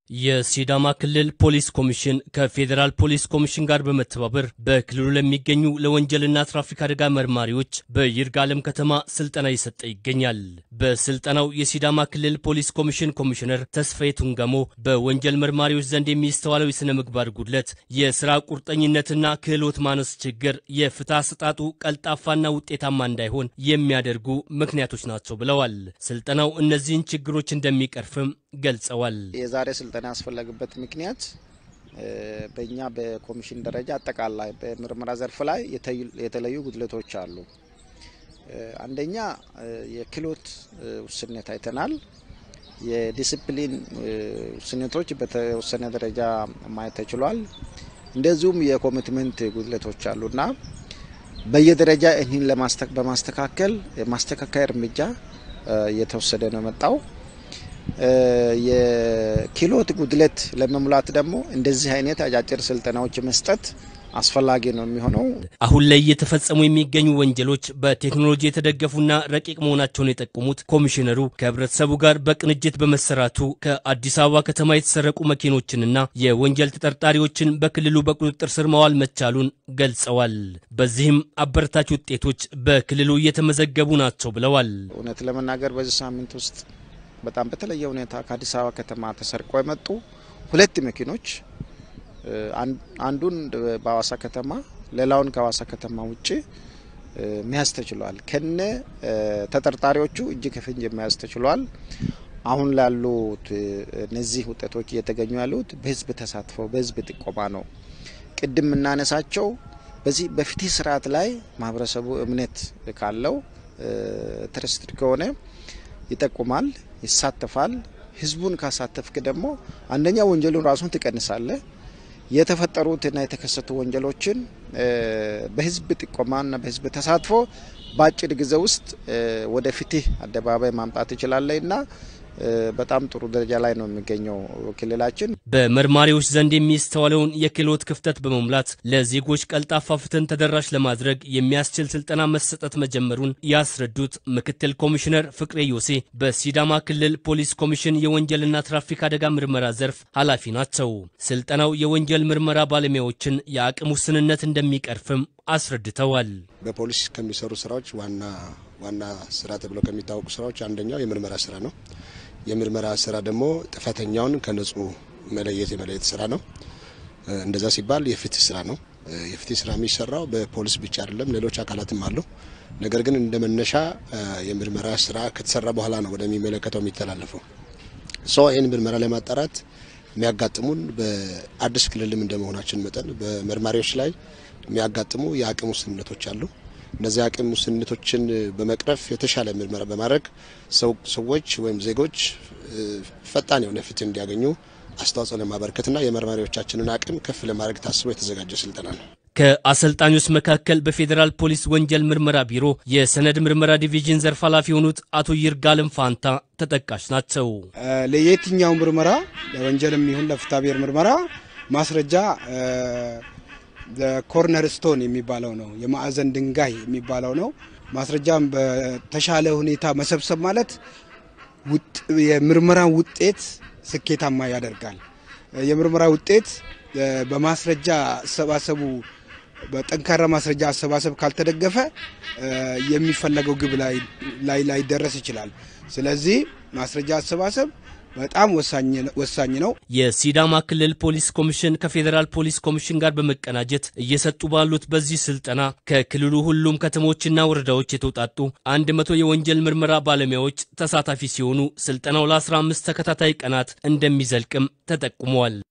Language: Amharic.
የሲዳማ ክልል ፖሊስ ኮሚሽን ከፌዴራል ፖሊስ ኮሚሽን ጋር በመተባበር በክልሉ ለሚገኙ ለወንጀልና ትራፊክ አደጋ መርማሪዎች በይርጋለም ከተማ ስልጠና እየሰጠ ይገኛል። በስልጠናው የሲዳማ ክልል ፖሊስ ኮሚሽን ኮሚሽነር ተስፋዬ ቱንጋሞ በወንጀል መርማሪዎች ዘንድ የሚስተዋለው የሥነ ምግባር ጉድለት፣ የሥራ ቁርጠኝነትና ክህሎት ማነስ ችግር የፍትህ አሰጣጡ ቀልጣፋና ውጤታማ እንዳይሆን የሚያደርጉ ምክንያቶች ናቸው ብለዋል። ስልጠናው እነዚህን ችግሮች እንደሚቀርፍም ገልጸዋል። የዛሬ ስልጠና ያስፈለግበት ምክንያት በእኛ በኮሚሽን ደረጃ አጠቃላይ በምርመራ ዘርፍ ላይ የተለዩ ጉድለቶች አሉ። አንደኛ የክህሎት ውስንነት አይተናል። የዲስፕሊን ውስንነቶች በተወሰነ ደረጃ ማየት ተችሏል። እንደዚሁም የኮሚትመንት ጉድለቶች አሉና በየደረጃ ይህን በማስተካከል ማስተካከያ እርምጃ እየተወሰደ ነው የመጣው። የክህሎት ጉድለት ለመሙላት ደግሞ እንደዚህ አይነት አጫጭር ስልጠናዎች መስጠት አስፈላጊ ነው የሚሆነው። አሁን ላይ እየተፈጸሙ የሚገኙ ወንጀሎች በቴክኖሎጂ የተደገፉና ረቂቅ መሆናቸውን የጠቆሙት ኮሚሽነሩ ከህብረተሰቡ ጋር በቅንጅት በመሰራቱ ከአዲስ አበባ ከተማ የተሰረቁ መኪኖችንና የወንጀል ተጠርጣሪዎችን በክልሉ በቁጥጥር ስር ማዋል መቻሉን ገልጸዋል። በዚህም አበረታች ውጤቶች በክልሉ እየተመዘገቡ ናቸው ብለዋል። እውነት ለመናገር በዚህ ሳምንት ውስጥ በጣም በተለየ ሁኔታ ከአዲስ አበባ ከተማ ተሰርቀው የመጡ ሁለት መኪኖች አንዱን በሀዋሳ ከተማ ሌላውን ከሀዋሳ ከተማ ውጭ መያዝ ተችሏል። ከነ ተጠርጣሪዎቹ እጅ ከፍንጅ መያዝ ተችሏል። አሁን ላሉት እነዚህ ውጤቶች እየተገኙ ያሉት በህዝብ ተሳትፎ በህዝብ ጥቆማ ነው። ቅድም የምናነሳቸው በዚህ በፍትህ ስርዓት ላይ ማህበረሰቡ እምነት ካለው ትረስትድ ከሆነ ይጠቁማል፣ ይሳተፋል። ህዝቡን ካሳተፍክ ደግሞ አንደኛ ወንጀሉን ራሱን ትቀንሳለህ። የተፈጠሩትና የተከሰቱ ወንጀሎችን በህዝብ ጥቆማና በህዝብ ተሳትፎ በአጭር ጊዜ ውስጥ ወደ ፍትህ አደባባይ ማምጣት ይችላል እና በጣም ጥሩ ደረጃ ላይ ነው የሚገኘው ክልላችን። በመርማሪዎች ዘንድ የሚስተዋለውን የክህሎት ክፍተት በመሙላት ለዜጎች ቀልጣፋ ፍትህን ተደራሽ ለማድረግ የሚያስችል ስልጠና መሰጠት መጀመሩን ያስረዱት ምክትል ኮሚሽነር ፍቅሬ ዮሴ በሲዳማ ክልል ፖሊስ ኮሚሽን የወንጀልና ትራፊክ አደጋ ምርመራ ዘርፍ ኃላፊ ናቸው። ስልጠናው የወንጀል ምርመራ ባለሙያዎችን የአቅም ውስንነት እንደሚቀርፍም አስረድተዋል። በፖሊስ ከሚሰሩ ስራዎች ዋና ዋና ስራ ተብለው ከሚታወቁ ስራዎች አንደኛው የምርመራ ስራ ነው። የምርመራ ስራ ደግሞ ጥፋተኛውን ከንጹህ መለየት የመለየት ስራ ነው። እንደዛ ሲባል የፍትህ ስራ ነው። የፍትህ ስራ የሚሰራው በፖሊስ ብቻ አይደለም፣ ሌሎች አካላትም አሉ። ነገር ግን እንደ መነሻ የምርመራ ስራ ከተሰራ በኋላ ነው ወደሚመለከተው የሚተላለፈው። ሶ ይህን ምርመራ ለማጣራት የሚያጋጥሙን በአዲስ ክልልም እንደመሆናችን መጠን በመርማሪዎች ላይ የሚያጋጥሙ የአቅም ውስንነቶች አሉ። እነዚህ አቅም ውስንነቶችን በመቅረፍ የተሻለ ምርመራ በማድረግ ሰዎች ወይም ዜጎች ፈጣን የሆነ ፍትህ እንዲያገኙ አስተዋጽኦ ለማበረከትና የመርማሪዎቻችንን አቅም ከፍ ለማድረግ ታስቦ የተዘጋጀ ስልጠና ነው። ከአሰልጣኞች መካከል በፌዴራል ፖሊስ ወንጀል ምርመራ ቢሮ የሰነድ ምርመራ ዲቪዥን ዘርፍ ኃላፊ የሆኑት አቶ ይርጋለም ፋንታ ተጠቃሽ ናቸው። ለየትኛው ምርመራ ለወንጀልም ይሁን ለፍትሐብሔር ምርመራ ማስረጃ ኮርነር ስቶን የሚባለው ነው፣ የማዕዘን ድንጋይ የሚባለው ነው። ማስረጃም በተሻለ ሁኔታ መሰብሰብ ማለት የምርመራ ውጤት ስኬታማ ያደርጋል። የምርመራ ውጤት በማስረጃ አሰባሰቡ በጠንካራ ማስረጃ አሰባሰብ ካልተደገፈ የሚፈለገው ግብ ላይ ላይደረስ ይችላል። ስለዚህ ማስረጃ አሰባሰብ በጣም ወሳኝ ነው። የሲዳማ ክልል ፖሊስ ኮሚሽን ከፌዴራል ፖሊስ ኮሚሽን ጋር በመቀናጀት እየሰጡ ባሉት በዚህ ስልጠና ከክልሉ ሁሉም ከተሞችና ወረዳዎች የተውጣጡ አንድ መቶ የወንጀል ምርመራ ባለሙያዎች ተሳታፊ ሲሆኑ ስልጠናው ለ15 ተከታታይ ቀናት እንደሚዘልቅም ተጠቁመዋል።